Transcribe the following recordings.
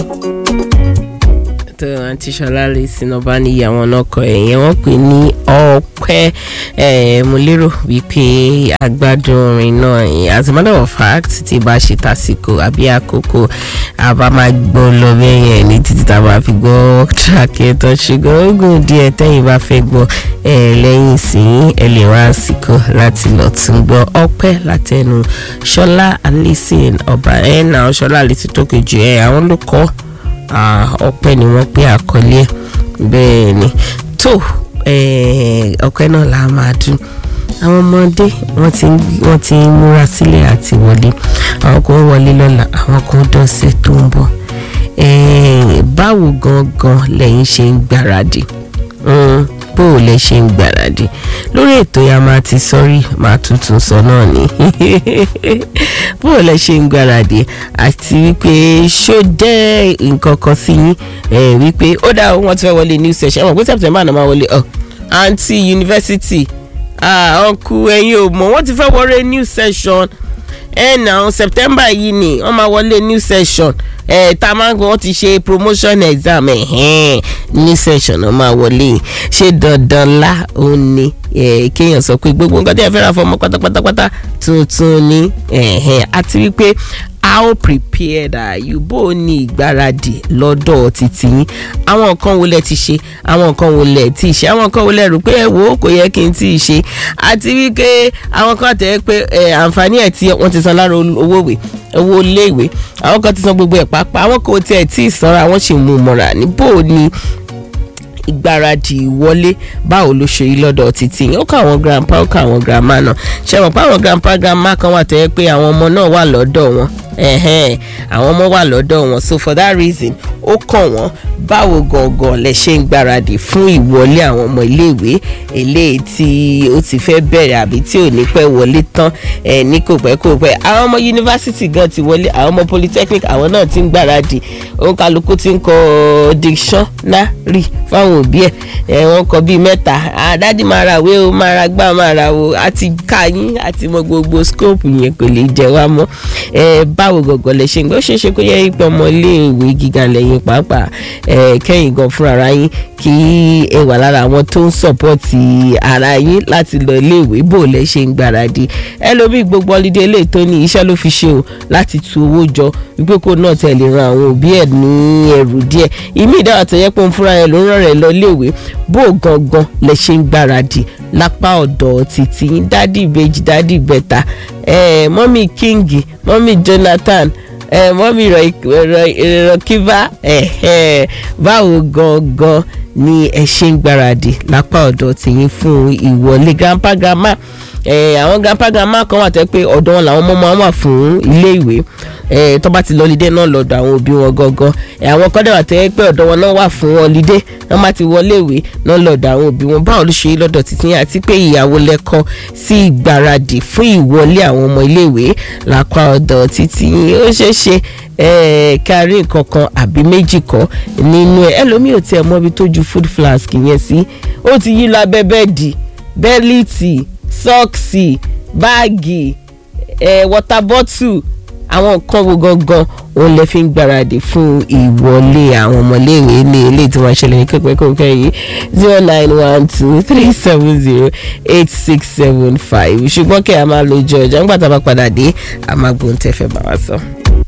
tó àǹtí ṣọlá lè sinọba níyì àwọn ọkọ ẹ̀yẹn wọ́n pè ní ọpẹ́ mo lérò wípé agbádùn orin náà yìí as a matter of fact tí bá ṣe tásìkò àbí àkókò àbá máa gbọ́ lọ bẹ́yẹn ní títí tá a máa fi gbọ́ tíráàkì ẹ̀tọ́ ṣùgbọ́n ogun díẹ̀ tẹ́yìn bá fẹ́ gbọ́ lẹ́yìn sí ẹ lè wá àsìkò láti lọ tún gbọ́ ọpẹ́ látẹnu ṣọlá alison ọba ẹ̀ náà ṣọlá alison tó kejì ẹ̀ àwọn ló kọ́ ọpẹ́ ni wọ́n pé àkọlé ẹ̀ bẹ́ẹ̀ ni tó ọpẹ́ náà la máa dún àwọn ọmọdé wọ́n ti wọ́n ti múra sílẹ̀ àti wọlé àwọn kan wọlé lọ́la àwọn kan dọ̀sẹ̀ tó ń bọ̀ báwo gangan lẹ́yìn ṣe ń gbáradì bó o lè ṣe ń gbáradì lórí ètò ya máa ti sọrí máa tuntun sọ náà ni bó o lè ṣe ń gbáradì àti wípé ṣó jẹ́ nǹkan kan sí yín wípé ó dá wọn ti fẹ́ wọlé new session ẹ̀wọ̀n pé september náà máa wọlé àǹtí yunifásitì ọ̀nkù ẹ̀yin ò mọ̀ wọ́n ti fẹ́ wọlé new session ẹ̀ náà september yìí ni wọ́n máa wọlé new session ẹ tá a máa ń gbọ́ wọ́n ti ṣe promotion exam ẹ̀hẹ́n ní session náà máa wọlé ṣé dandan lá òun ni kéèyàn sọ pé gbogbo nǹkan tí ẹ fẹ́ ra fọmọ pátápátápátá tuntun ni àti wípé how prepared are you bó o ní ìgbáradì lọ́dọ̀ títí yín àwọn nǹkan wo lẹ ti ṣe àwọn nǹkan wo lẹ ti ṣe àwọn nǹkan wo lẹ rò pé ẹ wò ó kò yẹ kí n tí ì ṣe àti wípé àwọn kan tẹ̀ pé àǹfààní ẹ̀ tí wọ́n ti san lára owó ìwé owó iléèwé àwọn kan ti san gbogbo ẹ̀ pàápàá àwọn kò tiẹ̀ tí ì sanra àwọn sì mú un mọ́ra ní bó o ní ìgbáradì ìwọlé báwo ló ṣe rí lọ́dọ̀ títí ó kọ́ àwọn grandpa ó kọ́ àwọn grandma náà ṣe mọ̀ pé àwọn grandpa grandma kan wà tó yẹ pé àwọn ọmọ náà wà lọ́dọ̀ wọn àwọn ọmọ wà lọ́dọ̀ wọn so for that reason ó kàn wọ́n báwo gangan lẹ ṣe ń gbáradì fún ìwọlé àwọn ọmọ iléèwé eléyìí tí ó ti fẹ́ bẹ̀rẹ̀ àbí tí ò ní pẹ́ wọlé tán ẹ̀ ní kò pẹ́ kò pẹ́ àwọn ọmọ yunifásitì gan ti wọlé àwọn ọmọ polytechnic àwọn náà ti ń gbáradì òun kálukú ti ń kọ dictionary fáwọn òbí ẹ̀ ẹ̀ wọ́n kọ bíi mẹ́ta àdájì máa ra ìwé o máa ra gbá máa ra o àti ká yín àti mọ gbogbo scope yẹn kò lè jẹ wá mọ́ ẹ̀ báwo gangan lẹ ṣe ń gbọ́ ṣe é ṣe kó yẹ ipò ọmọ iléèwé gíga lẹ́yìn pàápàá kẹ́yìn gan fúnra ara yín kí ẹ wà lára àwọn tó ń sọ̀pọ̀tì ara yín láti lọ iléèwé bó lẹ ṣe ń gbáradì ẹlòmíì gbogbo ọlídé ilé tó ní iṣẹ́ ló fi ṣe o láti tu owó jọ wípé kó náà tẹ̀lé ran àwọn òbí ẹ̀ ní ẹrù díẹ̀ ìmí ìdáwà tó yẹ pé òun fúnra ẹ̀ ló ń rán rẹ̀ lọ iléèwé bó gangan lẹ ṣe ń gbáradì lápá ọ̀dọ̀ títí yín dádì ìbejì dádì ìbẹ̀ta mọ́mì kíngì mọ́mì jonathan mọ́mí rọ̀kíbá báwo gangan ni ẹ ṣe ń gbáradì lápá ọ̀dọ̀ tìyín fún ìwọlé grandpa grandma àwọn grandpa grandma kan wà tẹ́ pé ọ̀dọ̀ wọn làwọn ọmọ máa wà fún ilé ìwé tó bá ti lọ lídé náà lọ́dọ̀ àwọn òbí wọn gangan àwọn kan dẹ̀ wà tẹ́ pé ọ̀dọ̀ wọn náà wà fún wọn lídé wọ́n bá ti wọlé ìwé náà lọ́dọ̀ àwọn òbí wọn báwo ló ṣe lọ́dọ̀ títí àti pé ìyàwó lẹ́kọ́ sí ìgbáradì fún ìwọlé àwọn ọmọ ilé ìwé lápá ọ̀dọ̀ títí ó ṣeé ṣe kárí nǹkan kan àbí méjì kọ́ nínú ẹ̀ ẹlòmíì ò tiẹ̀ mọ ibi tó ju food flask yẹn sí ó ti yí lábẹ́ bẹ́ẹ̀dì bẹ́líìtì sọ́ọ̀ksì báàgì water bottle àwọn nǹkan wo gangan òun lè fi ń gbáradì fún ìwọlé àwọn ọmọléèwé ní ilé tí wọ́n ṣẹlẹ̀ ní pẹ́pẹ́pẹ́ yìí zero nine one two three seven zero eight six seven five ṣùgbọ́n kí a máa lo ojú ọjọ́ nígbà tá a bá padà dé a máa gbóhùn tẹ́fẹ́ bá wa sọ.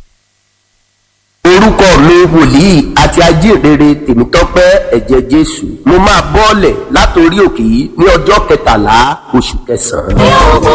orúkọ mi wòlíì àti ajínrere tèmítọ́pẹ́ ẹ̀jẹ̀ jésù mo máa bọ́ọ̀lẹ̀ látòrí òkè yìí ní ọjọ́ kẹtàlá oṣù kẹsàn-án.